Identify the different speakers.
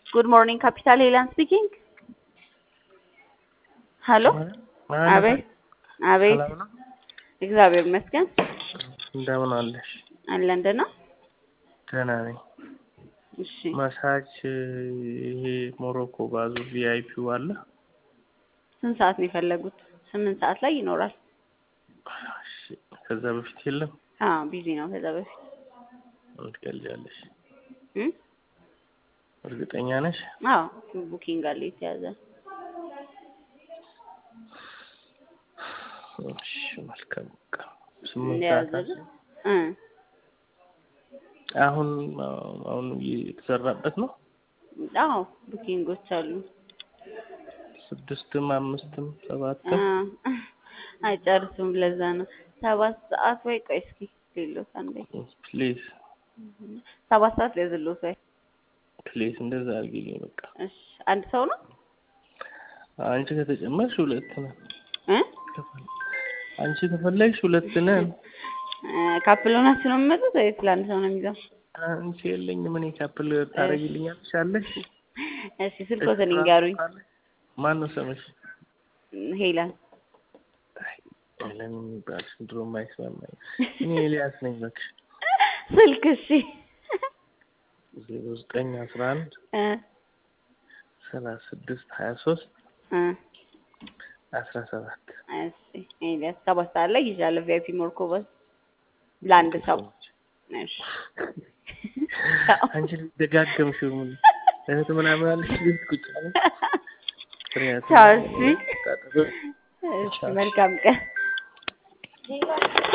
Speaker 1: Good morning, Capital Helan speaking. ሄሎ አቤት አቤት፣
Speaker 2: ሰላም ነው?
Speaker 1: እግዚአብሔር ይመስገን
Speaker 2: እንደምን አለሽ?
Speaker 1: አለን ደህና።
Speaker 2: ደህና ነኝ።
Speaker 1: እሺ
Speaker 2: ማሳጅ ይሄ ሞሮኮ ባዙ ቪአይፒው አለ?
Speaker 1: ስንት ሰዓት ነው የፈለጉት? ስምንት ሰዓት ላይ ይኖራል።
Speaker 2: እሺ፣ ከዛ በፊት የለም?
Speaker 1: አዎ ቢዚ ነው ከዛ በፊት
Speaker 2: ትገልጃለሽ?
Speaker 1: እም?
Speaker 2: እርግጠኛ ነሽ?
Speaker 1: አዎ ቡኪንግ አለ የተያዘ።
Speaker 2: እሺ፣ መልካም በቃ ስምንት ሰዓት አለ።
Speaker 1: እንደያዘ እ
Speaker 2: አሁን አሁን እየተሰራበት ነው።
Speaker 1: አዎ ቡኪንጎች አሉ።
Speaker 2: ስድስትም አምስትም
Speaker 1: አ
Speaker 2: ሰባትም
Speaker 1: አይጨርሱም። ለዛ ነው ሰባት ሰዓት ወይ ቆይ እስኪ ሌሎት አንዴ
Speaker 2: ፕሊዝ
Speaker 1: ሰባት ሰዓት ሊያዝሎት ወይ
Speaker 2: ፕሊዝ እንደዛ አድርጊልኝ በቃ።
Speaker 1: እሺ አንድ ሰው ነው
Speaker 2: አንቺ ከተጨመርሽ ሁለት ነን።
Speaker 1: እ
Speaker 2: አንቺ ከፈለግሽ ሁለት ነን።
Speaker 1: ካፕል ሆናችሁ ነው የምመጡት ወይስ ለአንድ ሰው ነው የሚይዘው?
Speaker 2: አንቺ የለኝም እኔ ካፕል ታደርጊልኛለሽ አለሽ?
Speaker 1: እሺ ስልኮትን ይንገሩኝ።
Speaker 2: ማን ነው ስምሽ?
Speaker 1: ሄላን
Speaker 2: ለምን የሚባል ድሮም አይስማማኝ። እኔ ኤልያስ ነኝ እባክሽ።
Speaker 1: ስልክ እሺ
Speaker 2: ዜሮ ዘጠኝ አስራ አንድ
Speaker 1: እ
Speaker 2: ሰላሳ ስድስት ሀያ ሶስት
Speaker 1: እ
Speaker 2: አስራ ሰባት
Speaker 1: እሺ ኤልያስ ሰባት ሰዓት ላይ ይዣለሁ። ቪአይፒ ሞርኮበስ ለአንድ ሰው እሺ
Speaker 2: አንቺ ደጋገምሽው ምን እህት ምናምን አለሽ ቤት ቁጭ አለ
Speaker 1: ቻው እሺ እሺ መልካም ቀን